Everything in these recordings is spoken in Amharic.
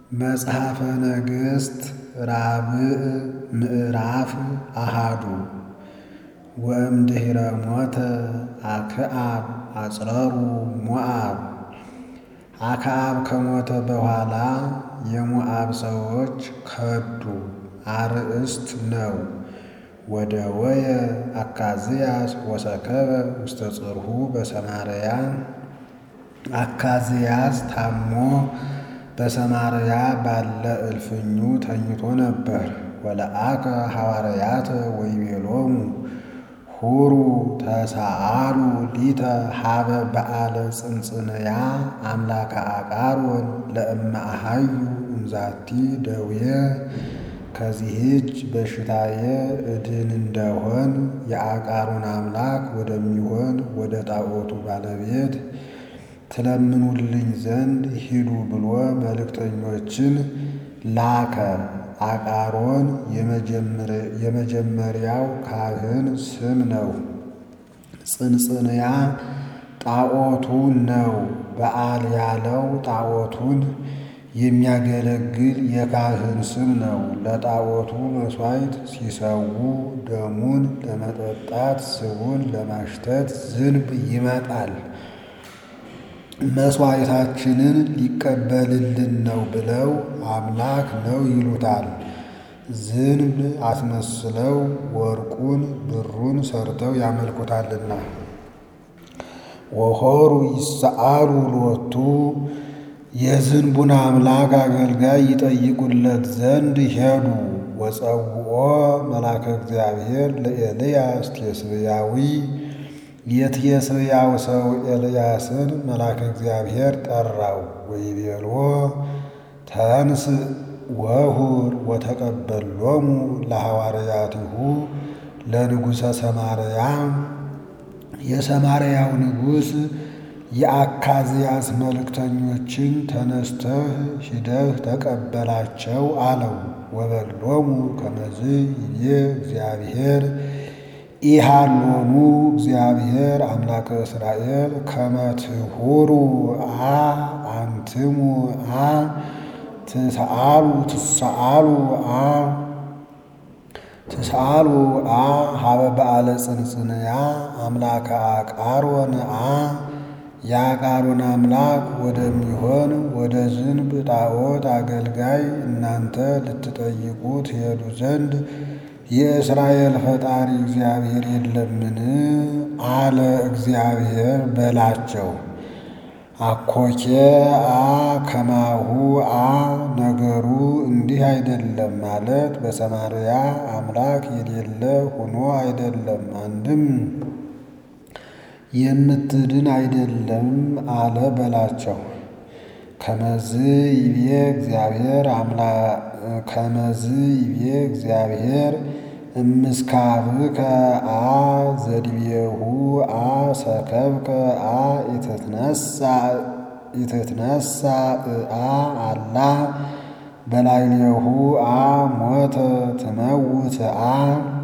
መጽሐፈ ነገሥት ራብዕ ምዕራፍ አሃዱ ወእምድኅረ ሞተ አክዓብ አጽረሩ ሞዓብ። አክዓብ ከሞተ በኋላ የሞዓብ ሰዎች ከዱ። አርእስት ነው። ወደ ወየ አካዝያስ ወሰከበ ውስተ ጽርሑ በሰማርያ። አካዝያስ ታሞ በሰማርያ ባለ እልፍኙ ተኝቶ ነበር። ወለአከ ሐዋርያተ ወይቤሎሙ ሁሩ ተሳአሉ ሊተ ሀበ በዓለ ጽንጽንያ አምላከ አቃሮን ለእመ አሃዩ እምዛቲ ደዌ። ከዚህች በሽታዬ እድን እንደሆን የአቃሮን አምላክ ወደሚሆን ወደ ጣዖቱ ባለቤት ትለምኑልኝ ዘንድ ሂዱ ብሎ መልእክተኞችን ላከ። አቃሮን የመጀመሪያው ካህን ስም ነው። ጽንጽንያ ጣዖቱ ነው። በዓል ያለው ጣዖቱን የሚያገለግል የካህን ስም ነው። ለጣዖቱ መሥዋዕት ሲሰዉ ደሙን ለመጠጣት ስቡን ለማሽተት ዝንብ ይመጣል። መሥዋዕታችንን ሊቀበልልን ነው ብለው አምላክ ነው ይሉታል። ዝንብ አስመስለው ወርቁን ብሩን ሰርተው ያመልኩታልና። ወሖሩ ይሰአሉ ሎቱ የዝንቡን አምላክ አገልጋይ ይጠይቁለት ዘንድ ሄዱ። ወጸውኦ መልአከ እግዚአብሔር ለኤልያስ ቴስብያዊ የቴስብያው ሰው ኤልያስን መልአከ እግዚአብሔር ጠራው። ወይቤልዎ ተንስ ወሁር ወተቀበሎሙ ለሐዋርያቲሁ ለንጉሠ ሰማርያ የሰማርያው ንጉሥ የአካዝያስ መልእክተኞችን ተነስተህ ሂደህ ተቀበላቸው አለው። ወበሎሙ ከመዝ ይቤ እግዚአብሔር ኢሃሎሙ እግዚአብሔር አምላከ እስራኤል ከመ ትሁሩ አ አንትሙ አ ትስአሉ ትስአሉ አ ትስአሉ አ ሀበ በዓለ ጽንጽንያ አምላከ አቃሮን አ የአቃሮን አምላክ ወደሚሆን ወደ ዝንብ ጣዖት አገልጋይ እናንተ ልትጠይቁ ትሄዱ ዘንድ የእስራኤል ፈጣሪ እግዚአብሔር የለምን? አለ እግዚአብሔር በላቸው። አኮኬ አ ከማሁ አ ነገሩ እንዲህ አይደለም ማለት በሰማርያ አምላክ የሌለ ሆኖ አይደለም። አንድም የምትድን አይደለም አለ በላቸው። ከመዝ ይቤ እግዚአብሔር ከመዝ ይቤ እግዚአብሔር እምስካብከ አ ዘድቤሁ አ ሰከብከ አ ኢትትነሳ አ አላ በላዕሌሁ አ ሞተ ትመውት አ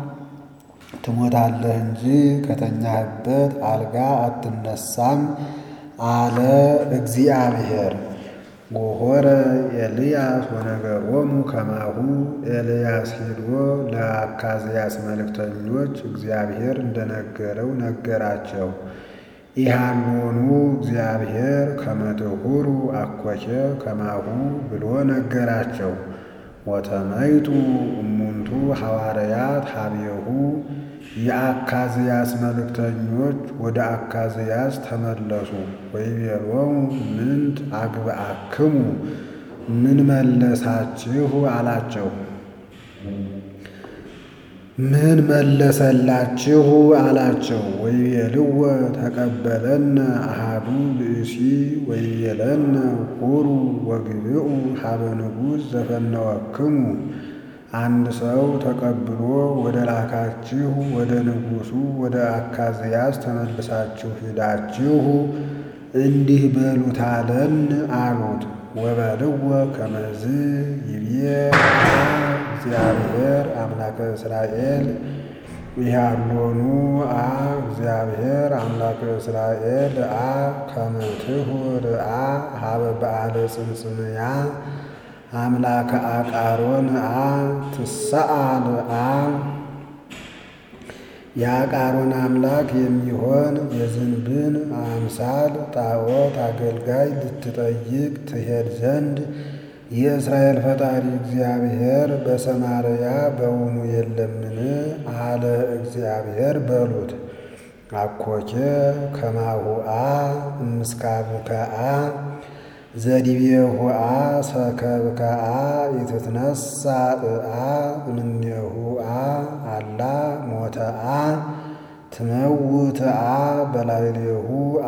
ትሞታለህ እንጂ ከተኛህበት አልጋ አትነሳም አለ እግዚአብሔር። ወሖረ ኤልያስ ወነገሮሙ ከማሁ ኤልያስ ሄዶ ለአካዝያስ መልእክተኞች እግዚአብሔር እንደነገረው ነገራቸው። ኢሃሎኑ እግዚአብሔር ከመ ትሁሩ አኮቼ ከማሁ ብሎ ነገራቸው። ወተመይጡ እሙንቱ ሐዋርያት ሀቤሁ የአካዝያስ መልእክተኞች ወደ አካዝያስ ተመለሱ። ወይቤሎሙ ምንት አግብአክሙ ምን መለሳችሁ አላቸው። ምን መለሰላችሁ አላቸው። ወይቤልዎ ተቀበለነ አሃዱ ብእሲ ወይቤለነ ሁሩ ወግብኡ ሀበ ንጉሥ ዘፈነወክሙ አንድ ሰው ተቀብሎ ወደ ላካችሁ ወደ ንጉሡ ወደ አካዝያስ ተመልሳችሁ ሂዳችሁ እንዲህ በሉት አለን አሉት። ወበልዎ ከመዝ ይቤ እግዚአብሔር አምላከ እስራኤል ኢሃሎኑ አ እግዚአብሔር አምላከ እስራኤል አ ከመ ትሁር አ ሀበ በዓለ ጽንጽንያ አምላከ አቃሮን አ ትሰአል አ የአቃሮን አምላክ የሚሆን የዝንብን አምሳል ጣዖት አገልጋይ ልትጠይቅ ትሄድ ዘንድ የእስራኤል ፈጣሪ እግዚአብሔር በሰማርያ በውኑ የለምን? አለ እግዚአብሔር በሉት። አኮቼ ከማሁአ እምስካብከአ ዘዲቤሁአ ሰከብከአ የተትነሳእአ እምኔሁአ አላ ሞተአ ትመውትአ በላዕሌሁአ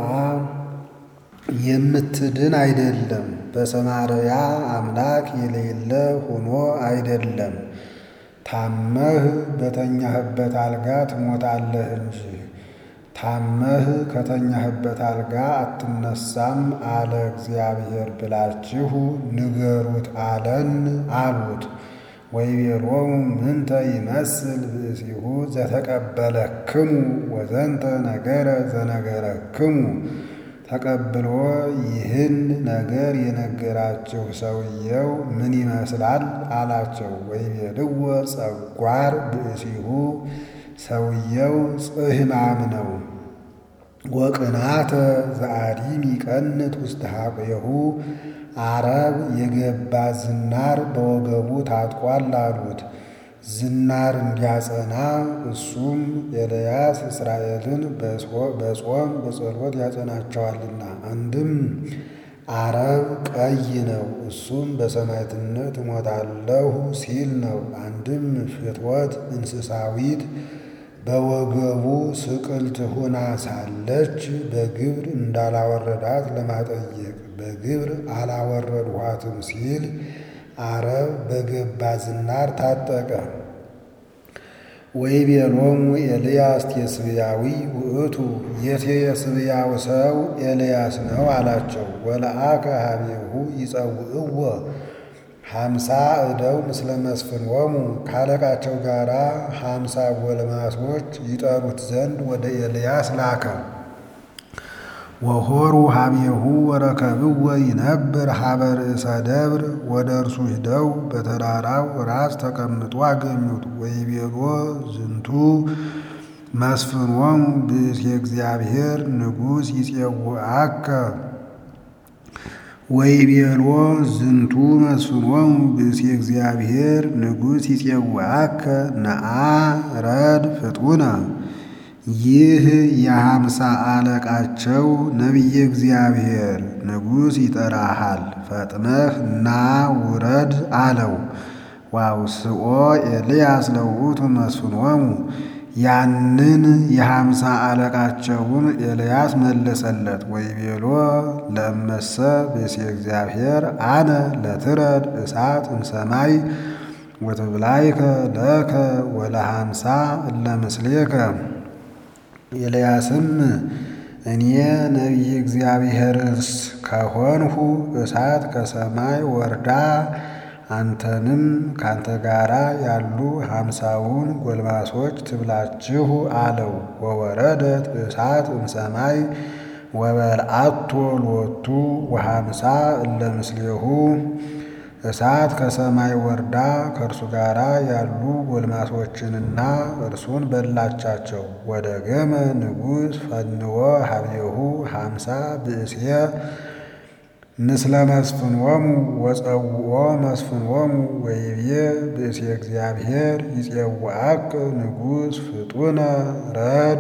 የምትድን አይደለም። በሰማርያ አምላክ የሌለ ሆኖ አይደለም። ታመህ በተኛህበት አልጋ ትሞታለህ እንጂ ታመህ ከተኛህበት አልጋ አትነሳም አለ እግዚአብሔር ብላችሁ ንገሩት አለን አሉት። ወይቤሎሙ ምንተ ይመስል ብእሲሁ ዘተቀበለክሙ ወዘንተ ነገረ ዘነገረክሙ ተቀብሎ ይህን ነገር የነገራችሁ ሰውየው ምን ይመስላል አላቸው። ወይቤልዎ ጸጓር ብእሲሁ ሰውየው ጽሕማም ነው። ወቅናተ ዘአዲም ይቀንት ውስተ ሐቁሁ አረብ የገባ ዝናር በወገቡ ታጥቋል አሉት። ዝናር እንዲያጸና እሱም ኤልያስ እስራኤልን በጾም በጸሎት ያጸናቸዋልና። አንድም አረብ ቀይ ነው፣ እሱም በሰማዕትነት እሞታለሁ ሲል ነው። አንድም ፍትወት እንስሳዊት በወገቡ ስቅልት ሆና ሳለች በግብር እንዳላወረዳት ለማጠየቅ በግብር አላወረድኋትም ሲል አረብ በገባ ዝናር ታጠቀ። ወይቤሎሙ ኤልያስ ቴስብያዊ ውእቱ የቴስብያው ሰው ኤልያስ ነው አላቸው። ወለአከ ሀቤሁ ይጸውዕዎ ሀምሳ እደው ምስለ መስፍንዎሙ ካለቃቸው ጋር ሀምሳ ጎልማሶች ይጠሩት ዘንድ ወደ ኤልያስ ላከ። ወሆሩ ሀቤሁ ወረከብዎ ይነብር ሀበ ርእሰ ደብር ወደ እርሱ ሂደው በተራራው ራስ ተቀምጦ አገኙት። ወይቤሎ ዝንቱ መስፍንዎሙ ብእሴ እግዚአብሔር ንጉሥ ይጼውዐከ ወይቤሎ ዝንቱ መስፍንዎሙ ብእሴ እግዚአብሔር ንጉሥ ይጼውዐከ ነአ ረድ ፍጡነ ይህ የሀምሳ አለቃቸው ነቢየ እግዚአብሔር ንጉሥ ይጠራሃል፣ ፈጥነህ ና ውረድ አለው። ዋውስኦ ኤልያስ ለውእቱ መስፍንዎሙ ያንን የሀምሳ አለቃቸውን ኤልያስ መለሰለት። ወይቤሎ ለእመሰ ብእሴ እግዚአብሔር አነ ለትረድ እሳት እምሰማይ ወትብላይከ ለከ ወለሀምሳ እለ ምስሌከ ኤልያስም እኔ ነቢየ እግዚአብሔርስ ከሆንሁ እሳት ከሰማይ ወርዳ አንተንም ካንተ ጋራ ያሉ ሀምሳውን ጎልማሶች ትብላችሁ አለው። ወወረደት እሳት እምሰማይ ወበልዓቶ ሎቱ ወሀምሳ እለ ምስሌሁ እሳት ከሰማይ ወርዳ ከእርሱ ጋር ያሉ ጎልማሶችንና እርሱን በላቻቸው። ወደ ገመ ንጉሥ ፈንዎ ሀቤሁ ሀምሳ ብእሴ ምስለ መስፍንዎሙ ወጸውኦ መስፍንዎሙ ወይቤ ብእሴ እግዚአብሔር ይጼውዐከ ንጉሥ ፍጡነ ረድ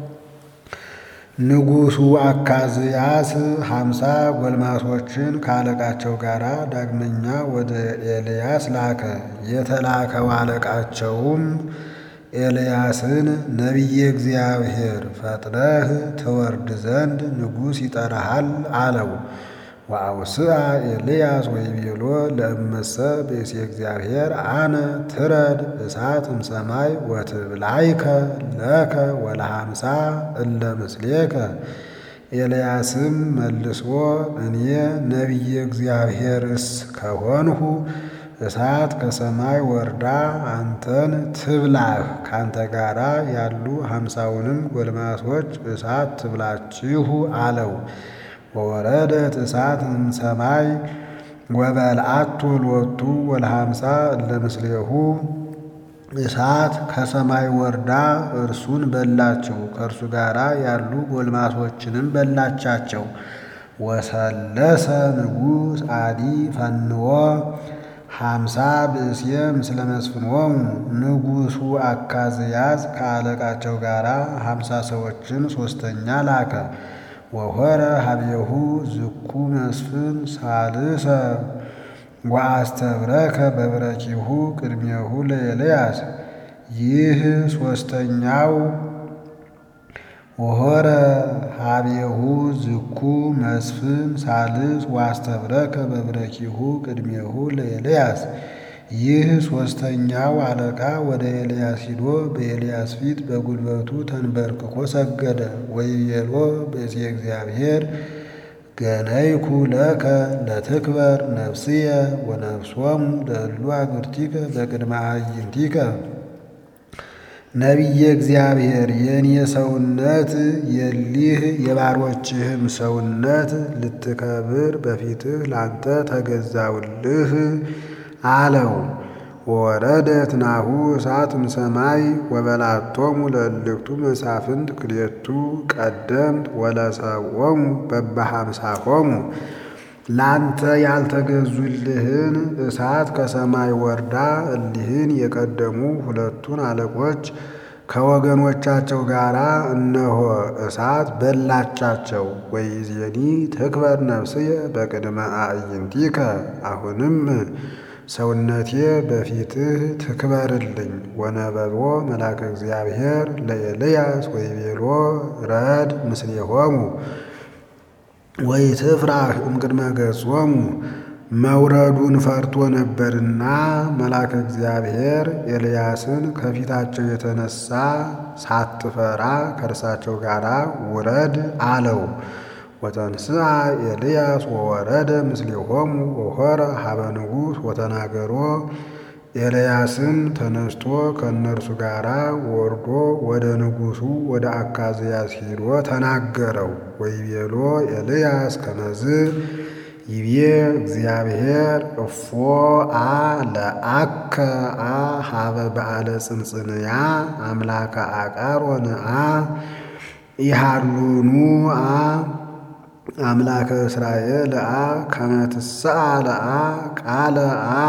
ንጉሡ አካዝያስ ሀምሳ ጎልማሶችን ከአለቃቸው ጋር ዳግመኛ ወደ ኤልያስ ላከ። የተላከው አለቃቸውም ኤልያስን ነቢየ እግዚአብሔር ፈጥነህ ትወርድ ዘንድ ንጉሥ ይጠራሃል አለው። ወአውስአ ኤልያስ ወይቤሎ ለእመሰ ብእሴ እግዚአብሔር አነ ትረድ እሳት እምሰማይ ወትብላይከ ለከ ወለሀምሳ እለ ምስሌከ። ኤልያስም መልሶ እኔ ነቢየ እግዚአብሔርስ ከሆንሁ እሳት ከሰማይ ወርዳ አንተን ትብላህ፣ ካንተ ጋራ ያሉ ሀምሳውንም ጎልማሶች እሳት ትብላችሁ አለው። ወወረደት እሳት እምሰማይ ወበልዓቶ ሎቱ ወለሃምሳ እለ ምስሌሁ እሳት ከሰማይ ወርዳ እርሱን በላቸው፣ ከእርሱ ጋር ያሉ ጎልማሶችንም በላቻቸው። ወሰለሰ ንጉሥ አዲ ፈንዎ ሀምሳ ብእስየ ምስለ መስፍንዎሙ ንጉሡ አካዝያዝ ከአለቃቸው ጋር ሀምሳ ሰዎችን ሦስተኛ ላከ። ወሆረ ሀቤሁ ዝኩ መስፍን ሳልሰ ወአስተብረከ በብረኪሁ ቅድሜሁ ለኤልያስ ይህ ሦስተኛው ወሆረ ሀቤሁ ዝኩ መስፍን ሳልስ ወአስተብረከ በብረኪሁ ቅድሜሁ ለኤልያስ ይህ ሦስተኛው አለቃ ወደ ኤልያስ ሂዶ በኤልያስ ፊት በጉልበቱ ተንበርክኮ ሰገደ። ወይቤሎ ብእሲ እግዚአብሔር ገነይኩ ለከ ለትክበር ነፍስየ ወነፍሶሙ ለእሉ አግብርቲከ በቅድመ አዕይንቲከ ነቢየ እግዚአብሔር የእኔ ሰውነት የሊህ የባሮችህም ሰውነት ልትከብር በፊትህ ላንተ ተገዛውልህ አለው። ወረደት ናሁ እሳት እምሰማይ ወበላቶሙ ለእልክቱ መሳፍንት ክልኤቱ ቀደምት ወለሰብኦሙ በበሃምሳሆሙ ላንተ ያልተገዙልህን እሳት ከሰማይ ወርዳ እሊህን የቀደሙ ሁለቱን አለቆች ከወገኖቻቸው ጋር እነሆ እሳት በላቻቸው። ወይዜኒ ትክበር ነፍስየ በቅድመ አዕይንቲከ አሁንም ሰውነቴ በፊትህ ትክበርልኝ። ወነበቦ መልአከ እግዚአብሔር ለኤልያስ ወይቤሎ ረድ ምስሌሆሙ ወይትፍራህ እምቅድመ ገጾሙ መውረዱን ፈርቶ ነበርና መልአከ እግዚአብሔር ኤልያስን ከፊታቸው የተነሳ ሳትፈራ ከእርሳቸው ጋር ውረድ አለው። ወተንስአ ኤልያስ ወወረደ ምስሌሆሙ ወሖረ ሀበ ንጉሥ ወተናገሮ ኤልያስም ተነስቶ ከእነርሱ ጋር ወርዶ ወደ ንጉሡ ወደ አካዝያስ ሂዶ ተናገረው። ወይቤሎ ኤልያስ ከመዝ ይቤ እግዚአብሔር እፎ አ ለአከ አ ሀበ በዓለ ጽንጽንያ አምላከ አቃሮን አ ኢሃሉኑ አ አምላከ እስራኤል አ ከመትስአ ለአ ቃለ አ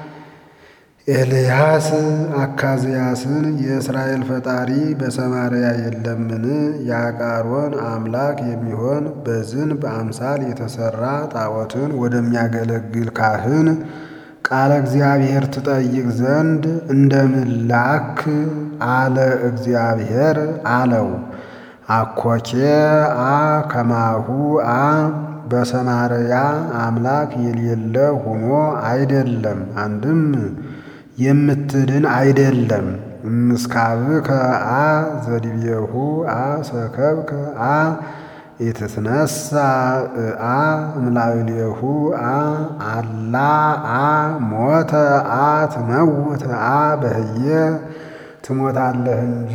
ኤልያስ አካዝያስን የእስራኤል ፈጣሪ በሰማርያ የለምን? የአቃሮን አምላክ የሚሆን በዝንብ አምሳል የተሰራ ጣዖትን ወደሚያገለግል ካህን ቃለ እግዚአብሔር ትጠይቅ ዘንድ እንደምላክ አለ እግዚአብሔር አለው። አኮኬ አ ከማሁ አ በሰማርያ አምላክ የሌለ ሆኖ አይደለም። አንድም የምትድን አይደለም። እምስካብከ አ ዘዲቤሁ አ ሰከብከ አ ኢትትነሳ አ እምላዕሌሁ አ አላ አ ሞተ አ ትመውት አ በህየ ትሞታለህ እንጂ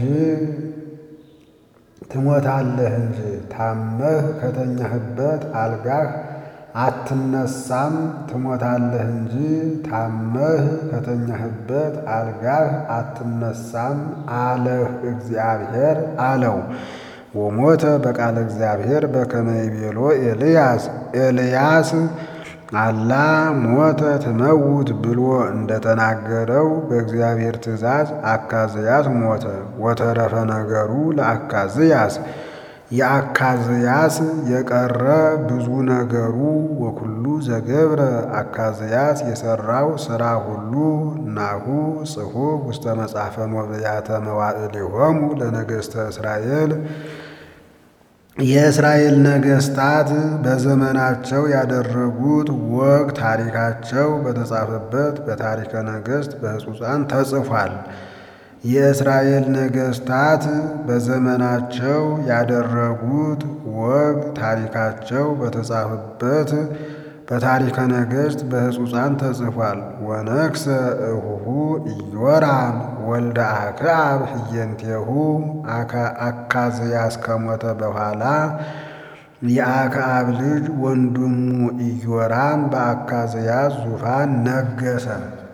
ትሞታለህ እንጂ ታመህ ከተኛህበት አልጋህ አትነሳም። ትሞታለህ እንጂ ታመህ ከተኛህበት አልጋህ አትነሳም አለህ እግዚአብሔር አለው። ወሞተ በቃለ እግዚአብሔር በከመ ይቤሎ ኤልያስ ኤልያስ አላ ሞተ ትመውት ብሎ እንደተናገረው በእግዚአብሔር ትእዛዝ አካዝያስ ሞተ። ወተረፈ ነገሩ ለአካዝያስ የአካዝያስ የቀረ ብዙ ነገሩ ወኩሉ ዘገብረ አካዝያስ የሰራው ሥራ ሁሉ ናሁ ጽሑፍ ውስተ መጽሐፈ ሞብያተ መዋዕሊሆሙ ለነገሥተ እስራኤል የእስራኤል ነገሥታት በዘመናቸው ያደረጉት ወግ ታሪካቸው በተጻፈበት በታሪከ ነገሥት በሕጹፃን ተጽፏል። የእስራኤል ነገሥታት በዘመናቸው ያደረጉት ወግ ታሪካቸው በተጻፈበት በታሪከ ነገሥት በሕጹፃን ተጽፏል። ወነግሠ እሁሁ ኢዮራም ወልደ አክዓብ ህየንቴሁ አካዝያስ ከሞተ በኋላ የአክዓብ ልጅ ወንድሙ ኢዮራም በአካዝያስ ዙፋን ነገሰ።